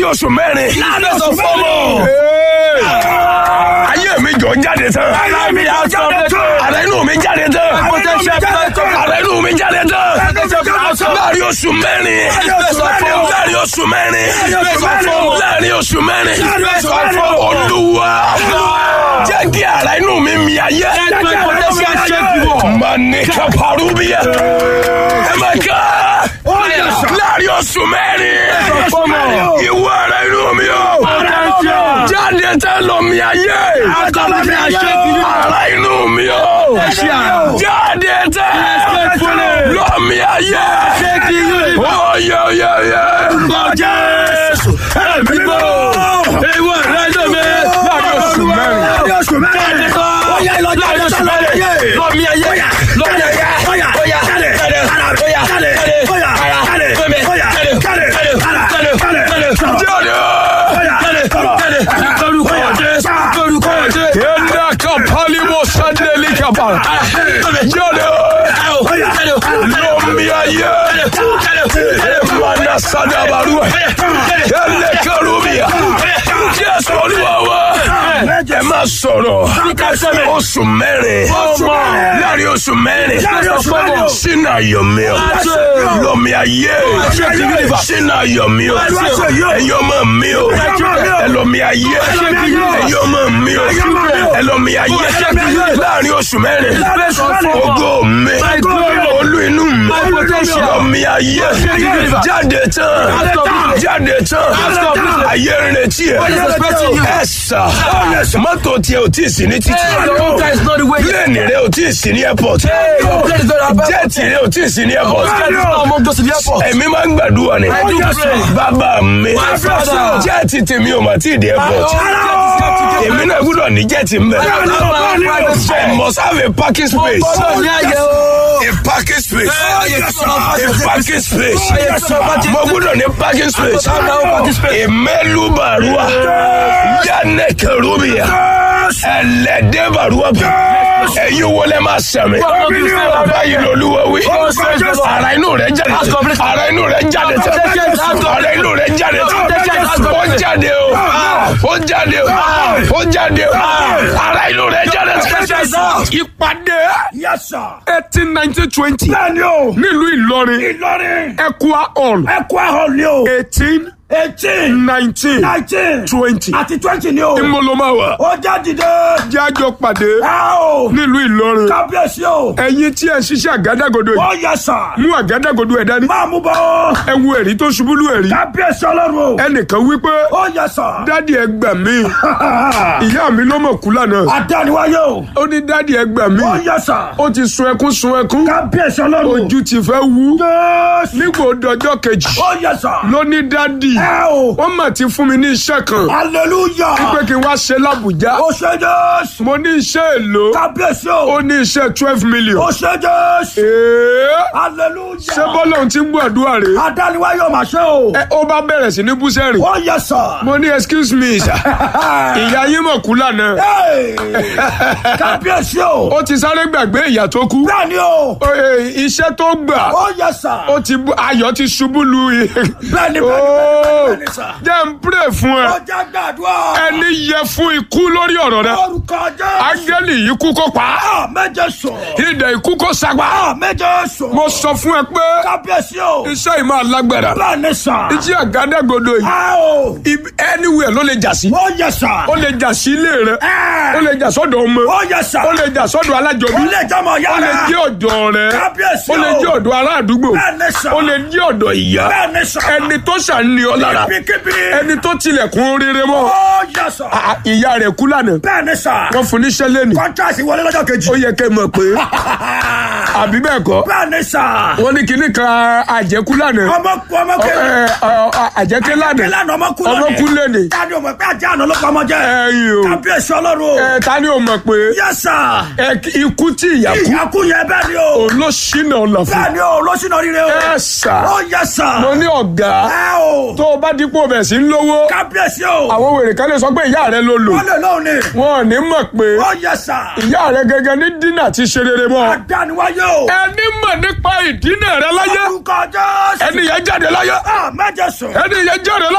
oṣù mẹ́rin. Láàrin oṣù mẹ́rin. Ee. ayé mi jọ jáde tán. Ayé mi jọ jáde tán. ààrẹ inú mi jáde tán. Potential jáde tán. ààrẹ inú mi jáde tán. Potential jáde tán. láàrin oṣù mẹ́rin. oṣù mẹ́rin. láàrin oṣù mẹ́rin. oṣù mẹ́rin. láàrin oṣù mẹ́rin. Láàrin oṣù mẹ́rin. olúwa jẹ́ kí ààrẹ inú mi mi ayé. Let my potential shake you up. Manika parubia. Ẹ máa ká. Láàrin oṣù mẹ́rin. Ìwọ ara inú mi o. Jáde tẹ́ lọ mi ayé. Ara inú mi o. Jáde tẹ́ lọ mi ayé. Oyè oyè oyè. Láàrin oṣù mẹ́rin. Ọya ìlọ jáde Láàrin oṣù sálọ mẹ́rin. ayé. Lọ́mi ayé. Lọ́mi ayé. Ọya, Ọya. jáde, Jáde. ara, Ọya. jáde, Jáde. ọya, Ara. jáde, Fẹ́mi. ọya, Jáde. jáde, Jáde. ara, Jáde. jáde, Jáde. sọ̀rọ̀. Jáde. Ọya, sọ̀rọ̀. Lórúkọ Ọya, Jésù. sá. Lórúkọ Jésù. Kenda kapali mo sandeli kapala. Jáde. Ọya, Lọ́mi ayé. Emana sadabaru. Ele karubia. Jésù Olúwa wa. Ẹ máa sọ̀rọ̀. Oṣù mẹ́rin. Láàrin oṣù mẹ́rin. Láàrin oṣù mẹ́rin. Sínú ayọ̀ mi o. Lọ́mi ayé. Sínú ayọ̀ mi o. Ẹ̀yin ọmọ mi o. Ẹlọ́mi ayé. Ẹ̀yin ọmọ mi o. Ẹlọ́mi ayé. Láàrin oṣù mẹ́rin. Ògo mi. Olú inú mi. Lọ́mi ayé. Jáde tán. Jáde tán. Ayé ń retí ẹ̀. Ẹ sà. Mọ́tò tiẹ̀ ò tí ì sí ní títì. Pílẹ̀nì rẹ̀ ò tí ì sí ní airport. Jẹ́ẹ̀tì rẹ̀ ò tí ì sí ní airport. Ẹ̀mí máa ń gbàdúrà ni. Bàbá mi. Jẹ́ẹ̀tì tèmi ò mà tí ì dé airport. Èmi náà gbúdọ̀ ní jẹ́ẹ̀tì ń bẹ̀. I must have a parking space. A parking space. A parking space. Mo gbúdọ̀ ní parking space. Emelu Barua. Yannick Rubia. Ẹlẹ́dẹ̀ Barua. Ẹ̀yin wo lẹ máa sẹ̀mí? Báyìí lolúwa wí. Ara inú rẹ̀ jáde. Ara inú rẹ̀ jáde tẹ̀. Ara inú rẹ̀ jáde tẹ̀. Ó jáde o. Ó jáde o. Ó jáde o. Ara inú rẹ̀ jáde tẹ̀. Ìpàdé Yes, sir. eighteen nineteen twenty Bẹ́ẹ̀ni o. nílùú Ìlọrin Ìlọrin. Equa Hall Ẹ̀kọ́ ẹ̀họ́ ni o. eighteen Eighteen. nineteen Nineteen. twenty Àti twenty ni o. ìmọ̀lọ́máwá Ó já dìde. jájọ pàdé Ẹ o. nílùú Ìlọrin Kábíyèsí o. ẹ̀yin tí ẹ ń ṣiṣẹ́ àgádágodo yìí Ó yẹ sà. mú àgádágodo ẹ̀ dání Máa mú bọ́ o. ẹ wo ẹ̀rí tó ṣubú lù ẹ̀rí Kábíyèsí ọlọ́run o. ẹnìkan wípé Ó yẹ sà. dádì ẹ gbà mí ìyá mi ló mọ̀ kú lánàá Adániwáyé o. ó ní dádì ẹ gbà mí Ó yẹ sà. ó ti sun ẹkún sun ẹkún Kábíyèsí ọlọ́run o. ojú ti fẹ́ wú Jésù. nígbò dọjọ́ kejì Ó yẹ sà. ló ní dádì Ẹ o. wọ́n mà ti fún mi ní iṣẹ́ kan Hallelujah. pé kí n wá ṣe lábùjá Ó ṣe Jésù. mo ní iṣẹ́ èlò Kábíyèsí ó o. ní iṣẹ́ twelve million. Ó ṣe Jésù. Èé, Hallelujah. ṣé bọ́lá òun ti ń gbàdúrà rè é? Adániwáyé o mà ṣe o. Ẹ, ó bá bẹ̀rẹ̀ sí ní búsẹ́rì. Ó yẹ sà. mo ní excuse me sir ìyá yín mọ̀ kú lánàá. Hey! Kábíyèsí o. ó ti sáré gbàgbé ìyá tó kú. Bẹ́ẹ̀ni o. Ó, ẹ, iṣẹ́ tó gbà Ó yẹ sà. ó ti bú- ayọ̀ ti ṣubú lu. i- Bẹ́ẹ̀ni bẹ́ẹ̀ni Ó, bẹ́ẹ̀ni sà. jẹ́ n pray fún Ó ẹ jẹ́ gbàdúrà. ẹni yẹ fún ikú lórí ọ̀rọ̀ rẹ. Orúkọ Jésù. áńgẹ́lì yìí kú kó pa á. Á méje sọ. ìdè ikú kó sagbá. Á méje sọ. mo sọ fún ẹ pé Kábíyèsí o. iṣẹ́ yìí máa lágbára. Bẹ́ẹ̀ni sà. iṣẹ́ àgádágodo yìí Á o. ibi- anywhere ló lè jà sí. Ó yẹ sà. ó lè jà sí ilé rẹ ó Ẹ́. lè jà sọ́dọ̀ ọmọ Ó yẹ sà. ó lè jà sọ́dọ̀ alájọbí Ó lè jọmọ ó lè yára. jẹ́ ọ̀dọ̀ rẹ Kábíyèsí ó lè o. jẹ́ ọ̀dọ̀ ará àdúgbò Bẹ́ẹ̀ni sà. ó lè jẹ́ ọ̀dọ̀ ìyá Bẹ́ẹ̀ni sà. ẹni tó ṣàní ọ lára Ibikíbi. ẹni tó tilẹ̀kùn rere mọ́ Ó yẹ sà. À, ìyá rẹ̀ kú lánàá Bẹ́ẹ̀ni sà. wọ́n fún níṣẹ́ lẹ́nu Kọ́ńtàsì wọlé lọ́jọ́ kejì. ó yẹ kẹ́ ẹ mọ̀ pé àbí bẹ́ẹ̀ kọ́ Bẹ́ẹ̀ni sà. wọ́n ní kinní kan àjẹkú lánàá Ọmọ kú ọmọ Ọ, kéré. ẹ, ọ, ọ, àjẹké lánàá Ìlànà ọmọ kú ọmọ kú lẹ́nu Táni o mọ̀ pé ajá àná ló pamọ́ jẹ́. ẹ̀yìn o Kábíyèsí ọlọ́run o. ẹ ta ni o mọ̀ pé Yes sir. ẹ, ikú tí ìyá kú Ìyá kú yẹn bẹ́ẹ̀ ni o. òun ló ṣínà ọ̀nà fún Bẹ́ẹ̀ ni o, lọ́sìnà rire o. ẹ sà Ó yẹ sà. mo ní ọ̀gá Ẹ o. tó o bá dípò bẹ̀ sí ń lówó Kábíyèsí o. àwọn wèrè kan lè sọ pé ìyá rẹ ló lò Wọ́n lè lóhùn ni. wọn ò ní mọ̀ pé Ó yẹ sà. ìyá rẹ gẹ́gẹ́ ní dínà ti ṣe rere mọ́ Adániwáyé o. ẹni mọ̀ nípa ìdínà rẹ láyé Orúkọ Jésù. ẹni yẹn jáde láyé Ah, mẹ́jẹ sùn. ẹni yẹn jáde láyé.